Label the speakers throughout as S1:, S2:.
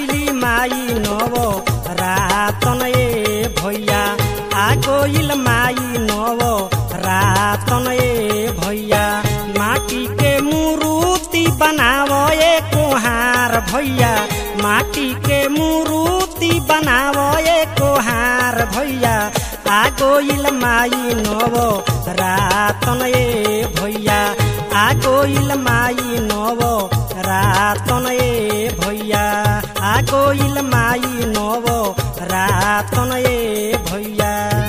S1: गइली माई नव रातन ए भैया आ गइल माई नव रातन ए भैया माटी के मूर्ति बनाव ए कोहार भैया माटी के मूर्ति बनाव ए कोहार भैया आ गइल माई नव रातन ए भैया आ गइल माई नव रातन ए भैया आ गइल माई नव रातन ए भैया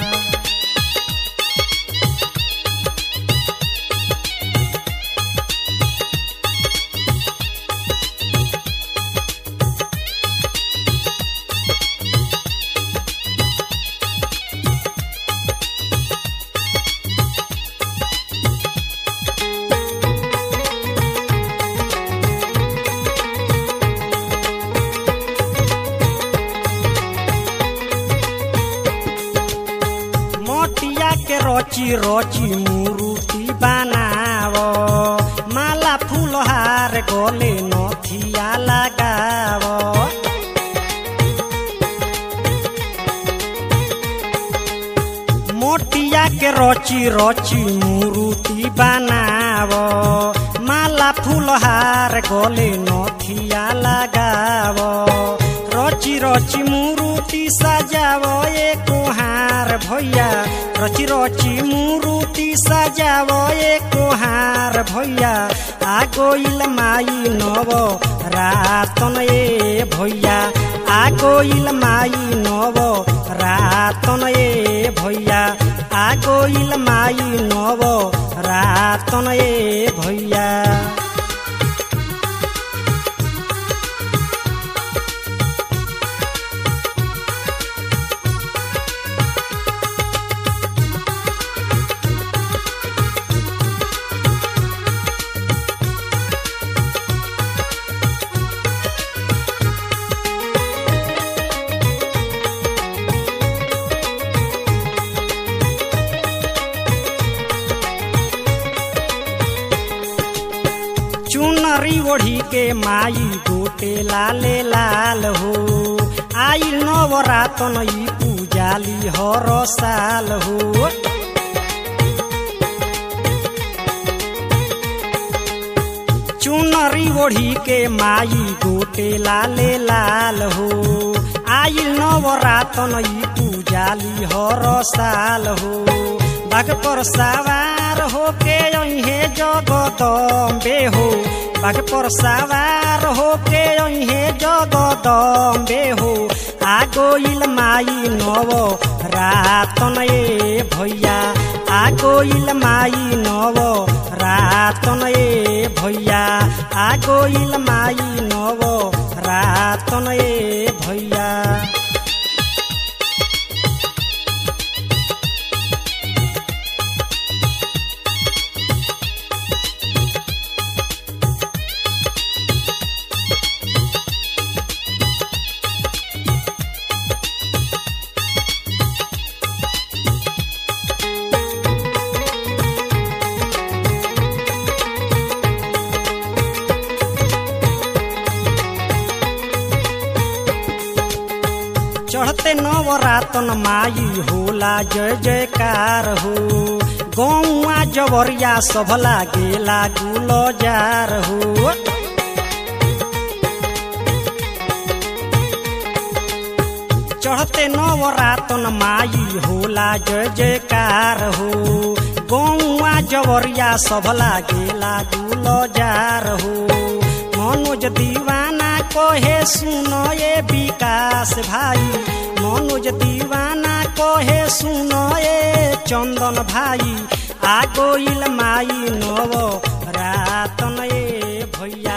S1: मोटिया के रोची रोची मूर्ति बनाव माला फूलहार गले नथिया लगाव मोटिया के रोची रोची मूर्ति बनाव माला फूलहार गले नथिया लगाव रची रची मूर्ति सजाव ए कोहार भैया रची रची मूर्ति सजाव ए कोहार भैया आ गइल माई नव रातन ए भैया आ गइल माई नव रातन ए भैया आ गइल माई नव रातन ए भैया चुनरी ओढ़ी के माई गोटे लाले लाल हो आई नवरातन ई पूजाली हर साल हो चुनरी ओढ़ी के माई गोटे लाले लाल हो आई नवरातन ई पूजाली हर साल हो बाग पर सवार होके अहे जगदम्बे हो बाग पर सवार होके अहे जगदम्बे हो आ गइल माई नव रातन ए भैया आ गइल माई नव रातन ए भैया आ गइल माई नव रातन ए भैया चढ़ते नवरातन माई होला जय जयकार हो गौआ जबरिया सब लागेला गुलजार हो चढ़ते नवरातन माई होला जय जयकार हो गौआ जबरिया सब लागेला गुलजार हो मनोज दीवाना कहे सुनो ये विकास भाई मनोज दीवाना कहे सुनो ये चंदन भाई आ गइल माई नव रातन ए भैया